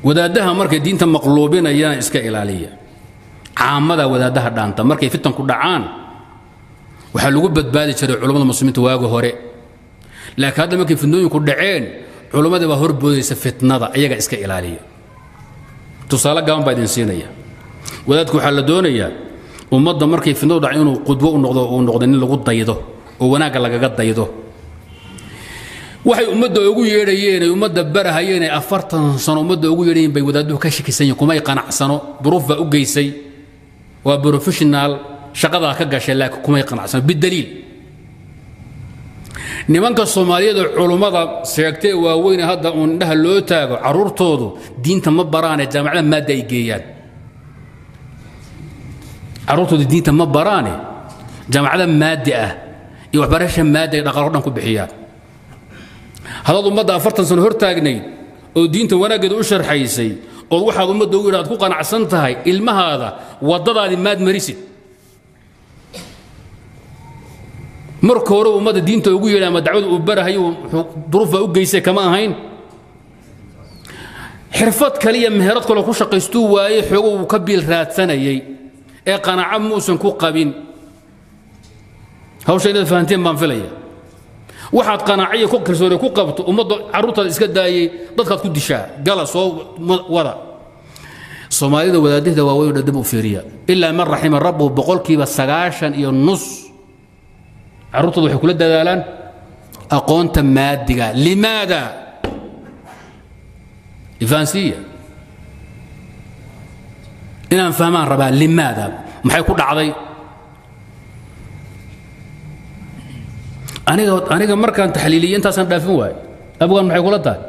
wadaaddaha markay diinta maqluubinayaan iska ilaaliya caamada wadaaddaha dhaanta markay fitanku dhacaan waxaa lagu badbaadi jiray culummada muslimiinta waaga hore laakiin hadda markay fitnooyinku dhaceen culummadii baa horboodaysa fitnada iyaga iska ilaaliya tusaale gaaban baa idin siinaya wadaadku waxaa la doonayaa ummadda markay fitnadu dhaca inuu qudwo u noqdo uu noqdo nin lagu daydo oo wanaagga lagaga daydo waxay ummadda ugu yeedhayeen ay ummadda barahayeen ay afartan sano ummadda ugu yeedhayeen bay wadaaduhu ka shakisan yihin kumay qanacsano duruuf baa u geysay waa professional shaqadaa ka gashay laakiin kumay qanacsano bidaliil nimanka soomaaliyeed ee culummada sheegtay waaweyne hadda uun indhaha loo taago carruurtoodu diinta ma baraane jaamacada maadda ay geeyaan carruurtoodu diinta ma baraane jaamacada maaddi ah iyo waxbarasha maadda ay dhaqaalo dhan ku bixiyaan haddaad ummadda afartan sano hor taagnayd oo diinta wanaaggeeda u sharxaysay ood waxaad ummadda ugu yidhi aad ku qanacsan tahay ilmahaada waddadaadii maad marisid marka hore ummadda diinta ugu yeedha ama dacwada uu barahayo duruuf baa u geysay kama ahayn xirfad kaliya meherad kaloo ku shaqaystuu waayey xoogo uu ka biil raadsanayay ee qanaaco muusan ku qabin hawsha inaad fahanteen baan filaya waxaad qanaaciya ku kalsooni ku qabto ummadda carruurtaada iska daayey dadkaad ku dishaa gala soo wada soomaalida wadaadahda waaweyn dhadib u fiiriya ilaa man raxima rabbuhu boqolkiiba sagaashan iyo nus carruurtooda waxay kula dadaalaan aqoonta maadiga limaada ifaansiya inaan fahmaan rabaa limaada maxay ku dhacday aniga aniga markaan taxliiliye intaasaan dhaafin waayo abgaan maxay kula tahay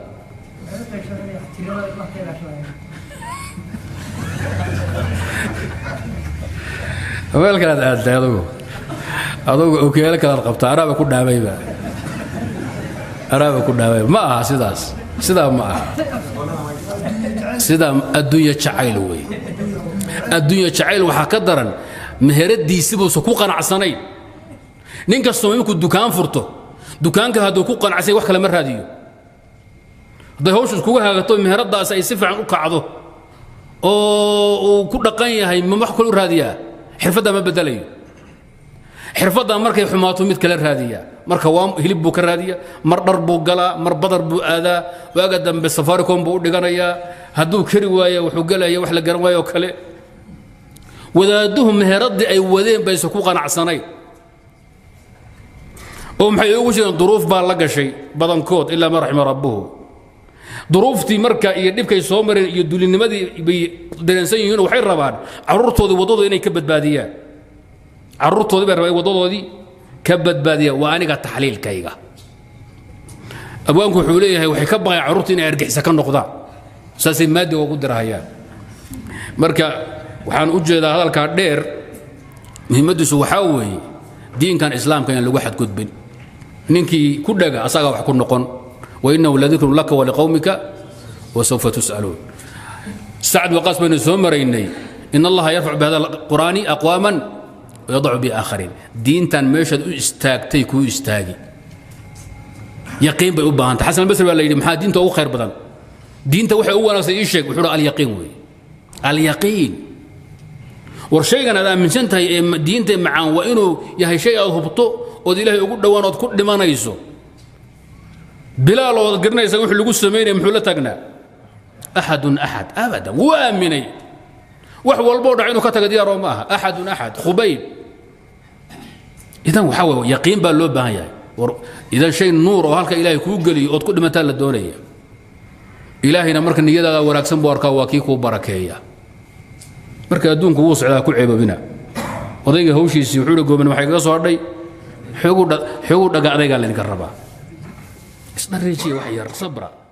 meel kalaad aadtay adugu adugu okeelo kalaad qabta araaba ku dhaamayba araaba ku dhaamayba ma aha sidaas sidaa ma aha sidaa adduunya jacayl wey adduunya jacayl waxaa ka daran meheradiisibuusa ku qanacsanayn nin kastoo iminku dukaan furto dukaanka hadduu ku qanacsay wax kale ma raadiyo hadday hawshu iskugu hagato meheradaas ay si fiican u kacdo oo uu ku dhaqan yahay ma wax kale u raadiyaa xirfaddaa ma bedelayo xirfaddaa markay xumaato mid kale raadiyaa marka waa hilib buu ka raadiya mar dhar buu galaa mar badar buu aadaa waaga dambe safaricom buu u dhiganayaa hadduu kari waayo wuxuu gelaya wax la garan waayo oo kale wadaaduhu meheraddii ay wadeen bayse ku qanacsanayn oo maxay ugu jireen duruuf baa la gashay badankood ilaa ma raxima rabbuhu duruuftii marka iyo dhibkay soo mareen iyo dulinimadii bay dareensan yihiin waxay rabaan carruurtoodii waddadooda inay ka badbaadiyaan carruurtoodii bay rabaan waddadoodii ka badbaadiyaan waa aniga taxliilkayga abwaanku wuxuu leeyahay waxay ka baqayaan carruurta inay argixisa ka noqdaan saasay maadiga ugu dirahayaan marka waxaan u jeedaa hadalkaa dheer muhiimaddiisu waxaa weeye diinkan islaamka in lagu xadgudbin ninkii ku dhaga asagaa wax ku noqon wainahu ladikrun laka waliqowmika wasawfa tus'aluun sacd waqaas baynu soo maraynay in allaha yarfacu bihada alqur'aani aqwaaman wayadacu biaakhariin diintan meeshaad u istaagtay kuu istaagi yaqiin bay u baahantay xasan albasri baa la yidhi maxaa diinta ugu khayr badan diinta waxay u wanaagsan ii sheeg wuxuu alyaqiin weeye alyaqiin war shaygan aad aaminsan tahay ee diinta macaan waa inuu yahay shay aad hubto ood ilaahay ugu dhowaan ood ku dhimanayso bilaal ood garanaysa wuxuu lagu samaynaya muxuu la taagnaa axadun axad abadan wuu aaminay wax walboo dhac inuu ka taga diyaaroo ma aha axadun axad khubayb idan waxaa wey yaqiin baa loo baahan yahay war idan shay nuur oo halka ilaahay kuu geliyo ood ku dhimataa la doonaya ilaahayna marka niyadaada wanaagsan buu arkaa waa kii kuu barakeeya marka adduunku wuu socdaa ku ceebabina odayga hawshiisii wuxuu hi gooban waxay kaga soo hadhay xoogu dhaga adaygaa laydinka rabaa isdhariijiya wax yar sabra